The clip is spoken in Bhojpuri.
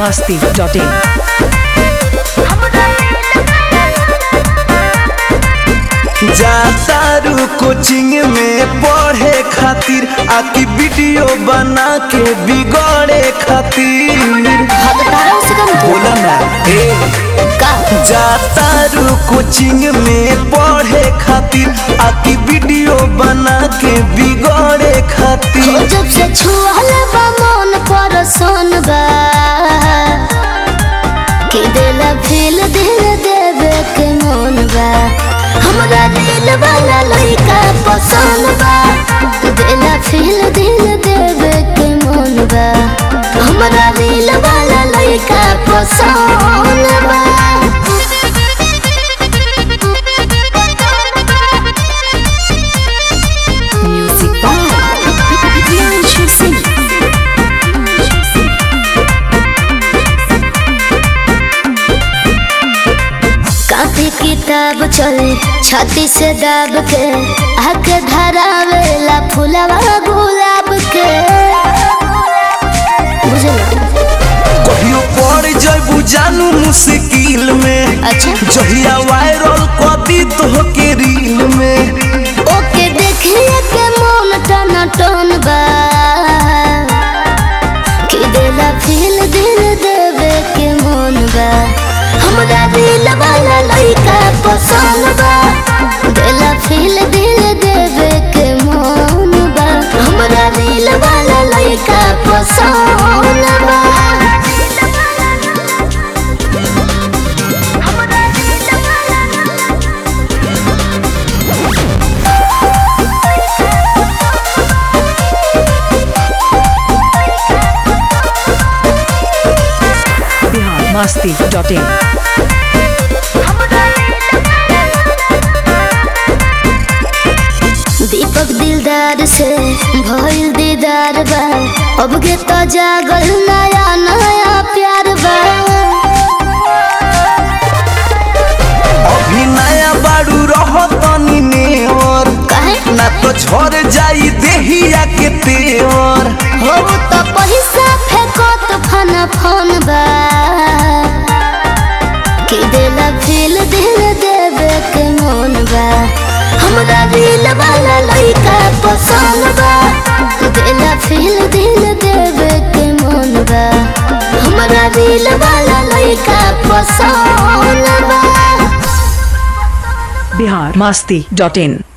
masti.in जातारू कोचिंग में पढ़े खातिर आकी वीडियो बना के बिगड़े खातिर बोला ना ए जातारू कोचिंग में पढ़े खातिर आकी वीडियो बना के बिगड़े खातिर जब से छुअल बा मन पर सोन बा कि दिल फील दिल देवे के मन बा हमरा दिल वाला लइका पसंद बा दिल फील दिल देवे के मन बा हमरा दिल वाला लइका पसंद बा Music by Bianchi Singh. काफी किताब चले छाती से दाब के आके धरावेला फुलवा गुलाब के बुझला कहियो पड़ जबू जानू मुश्किल में अच्छा जहिया वायरल कदी तो के रील में ओके देखिए के मन टन टन बा कि दिला फील दिल देवे के मन बा हमरा दिल वाला लइका पसंद बा दिला फील दिल देवे के मन बा हमरा दिल वाला लइका पसंद बा Bihar masti.in दीपक दिलदार से भइल दीदार बा अब के तो जागल नया नया प्यार बा अभी नया बाड़ू रह तनी नेवर काहे ना तो झड़ जाई देहिया के तेवर हो तो पैसा फेंको तो फन फन बा कि दिल फील दिल देवे के मन बा हमरा दिल वाला लइका पसंद बा दिल फील दिल देवे के मन बा हमरा दिल वाला लइका पसंद बा Bihar masti.in